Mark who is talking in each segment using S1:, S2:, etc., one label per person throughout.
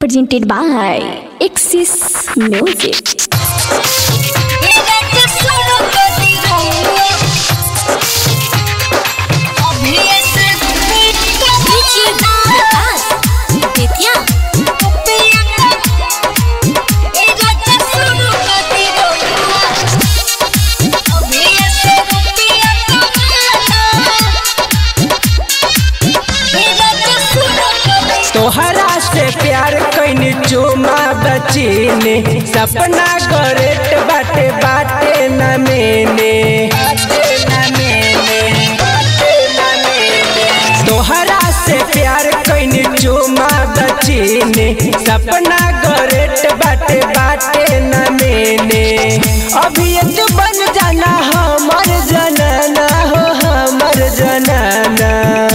S1: presented by Axis Music.
S2: तोहरा से प्यार कैनी चुमा बचीने सपना करेट बाटे बाटे न मेने तोहरा से प्यार कैनी चुमा बचीने सपना करेट बाटे बाटे न मेने अभी तो बन जाना हमर जनाना हो हमर जनाना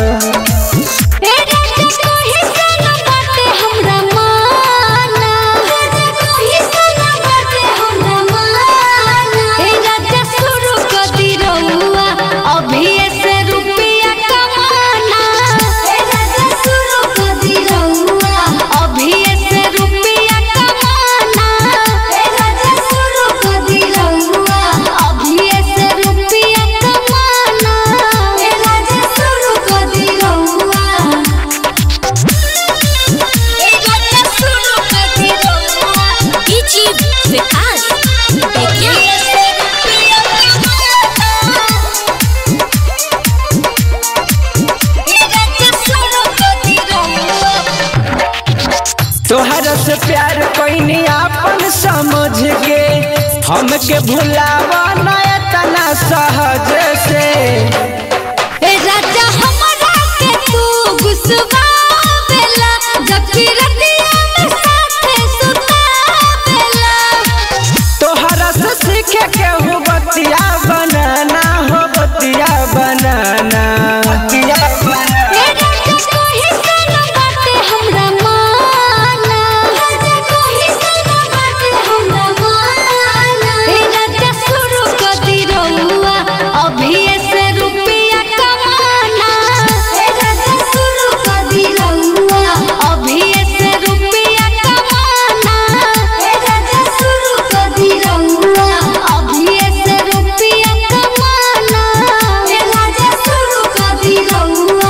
S2: तोहरा से प्यार कैनी आपन समझ के हमके भुलावा ना तना सहज से
S3: राजा हमरा के तू गुस्सावेला जबकि रतिया में साथे सुतावेला
S2: तोहरा से सीखे के हो बतिया बनाना हो बतिया बनाना बतिया
S3: ए राजा कोही से न बाटे हमरा माना राजा कोही से न बाटे हमरा माना ए राजा शुरू कर दी रहुआ अभी से रुपया कमाना ए राजा शुरू कर दी रहुआ अभी से रुपया कमाना ए राजा शुरू कर दी रहुआ अभी से रुपया कमाना ए राजा शुरू कर दी रहुआ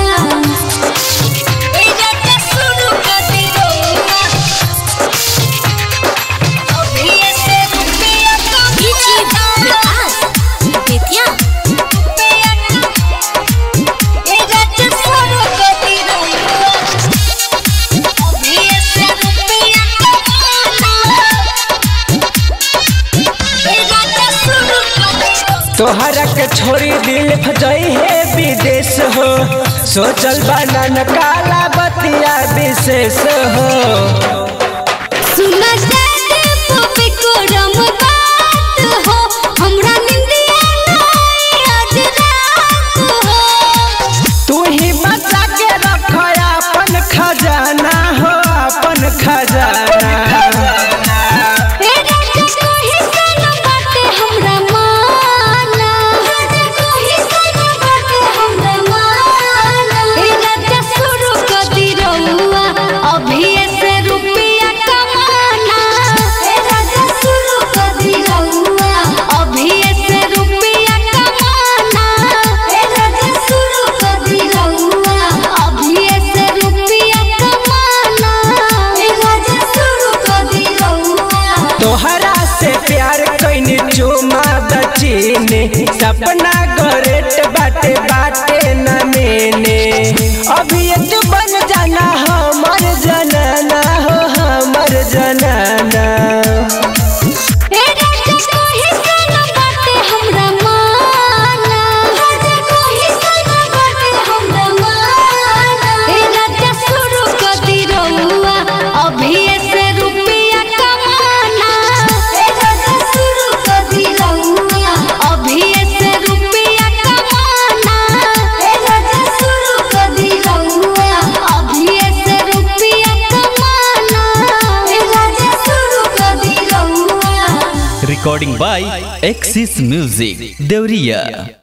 S2: तोहरा के छोड़ी दिल फजई है विदेश हो सोचल बनन काला बतिया विशेष हो
S3: सुना जाते पपी को रम बात हो हमरा निंदिया नहीं आज रात हो
S2: तू ही बचा के रख अपन खजाना हो अपन खजाना
S3: ए राजा कोही से न बाटे हमरा माना राजा कोही से न बाटे हमरा माना ए राजा शुरू कर दी रहुआ अभी से रुपया कमाना ए राजा शुरू कर दी रहुआ अभी से रुपया कमाना ए राजा शुरू कर दी रहुआ अभी से रुपया कमाना ए राजा शुरू कर दी रहुआ
S2: तोहरा से प्यार कैनी चुमा बचीने सपना करेट बाटे बाटे न मेने अभी तो बन जाना हमर जनाना हो हमर जनाना
S3: ए राजा कोही से न बाटे हमरा माना राजा कोही से न बाटे हमरा माना ए राजा शुरू कर दी रहुआ अभी से रुपया कमाना ए राजा शुरू कर दी रहुआ अभी से रुपया कमाना ए राजा शुरू कर दी रहुआ अभी से रुपया कमाना ए राजा शुरू कर दी रहुआ
S4: recording by Axis Music, Deuriya.